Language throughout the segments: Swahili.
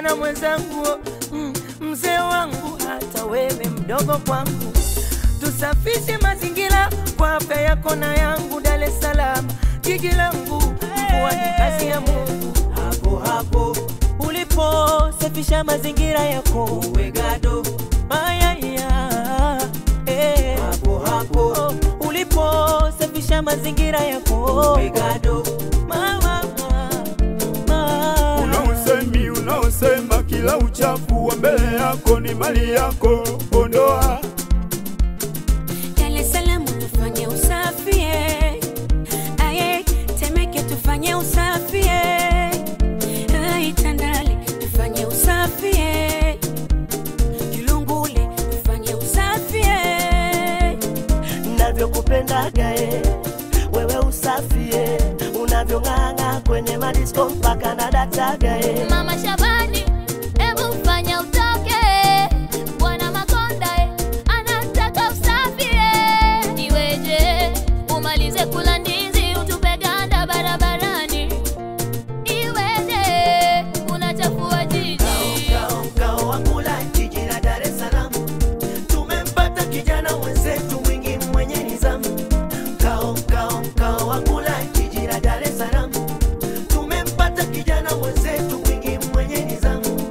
kijana mwenzangu, mm, mzee wangu, hata wewe mdogo kwangu, tusafishe mazingira kwa afya yako na yangu. Dar es Salaam jiji langu, mvua ni kazi ya Mungu. hapo hapo Ulipo safisha mazingira yako, uwe gado mayaya eh. hapo hapo Oh, ulipo safisha mazingira yako uwe gado mama, mama. Unausemi unaosema kila uchafu wa mbele yako ni mali yako, ondoa. Dar es Salaam tufanye usafi eh. Aye, Temeke tufanye usafi eh. Ai, Tandale tufanye usafi eh. Kilungule tufanye usafi eh. navyokupendaga e wewe usafie unavyong'ang'a kwenye madisko mpaka na dataga e Mama Shabani, hebu fanya utoke. Bwana Makonda eh, anataka usafi eh. Iweje umalize kula ndizi utupe ganda barabarani? Iweje unachafua jiji? Mkao, mkao wa kula jiji la Dar es Salaam, tumempata kijana mwenzetu mwingi mwenye nizamu. Mkao, mkao, mkao wa kula jiji la Dar es Salaam, tumempata kijana mwenzetu mwingi mwenye nizamu.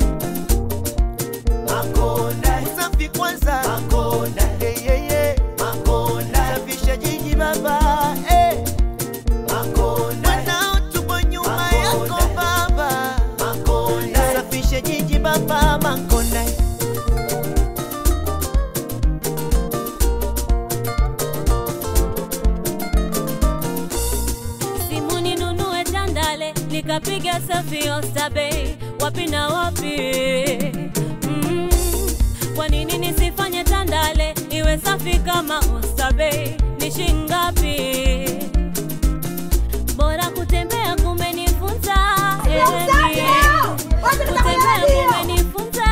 Makonda, usafi kwanza. Makonda, hey, hey, hey. Makonda, safisha jiji baba, hey. Makonda, wanao tupo nyuma yako baba. Makonda, safisha jiji baba, Makonda. Simu ninunue Tandale nikapiga safi Oysterbay, wapi na wapi? Mm, kwa nini nisifanye Tandale iwe safi kama Oysterbay? Ni shingapi? Bora kutembea kumenifunza eh, kutembea kumenifunza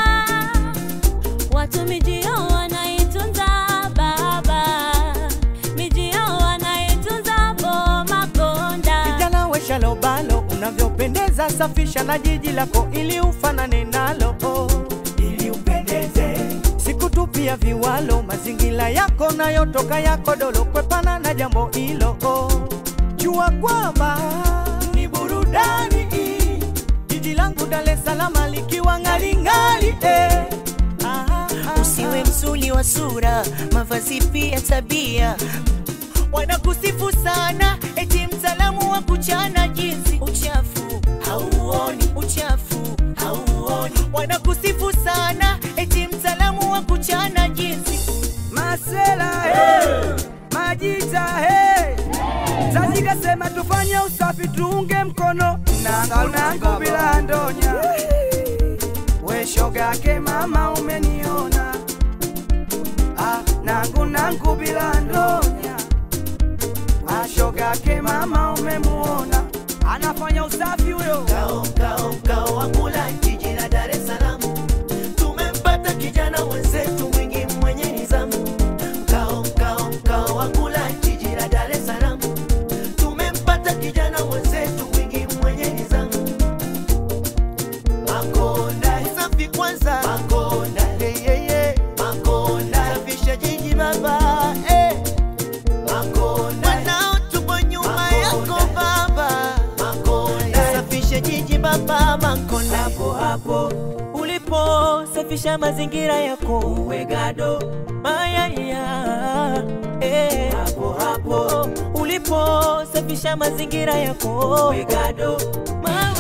watu mijio wanaitunza baba mijio wanaitunza boma konda Kijana we shalobalo, unavyopendeza, safisha na jiji lako ili ufanane nalo, ili upendeze. Sikutupia viwalo, mazingira yako nayotoka yako dolo, kwepana na jambo hilo. Jua kwamba ni burudani, jiji langu Dar es Salaam likiwa ng'aring'ari eh. Ah, ah, usiwe msuli wa sura mavazi pia tabia wanakusifu sana eti msalamu wa kuchana jinsi uchafu hauoni uchafu hauoni wanakusifu sana eti msalamu wa kuchana jinsi Masela hey, Majita hey. Zazi kasema tufanye usafi tuunge mkono nangu nangu bila ndonya we shogake mama umeniona ah, nangu nangu bila ndonya ah, shogake mama umemuona anafanya usafi huyo Mkao, mkao, mkao wa kula jiji la Dar es Salaam, tumempata kijana mwenzetu mwingi mwenye nizamu. Mkao, mkao, mkao wa kula jiji la Dar es Salaam, tumempata kijana mwenzetu mwingi mwenye nizamu. Makonda, usafi kwanza. Makonda, hey, hey, hey. Makonda, safisha jiji baba, hey. Makonda, wanao tupo nyuma yako baba. Makonda, safisha jiji baba, Makonda. hapo hapo ulipo safisha mazingira yako uwe gado mayaya eh. hapo hapo ulipo safisha mazingira yako uwe gado Ma-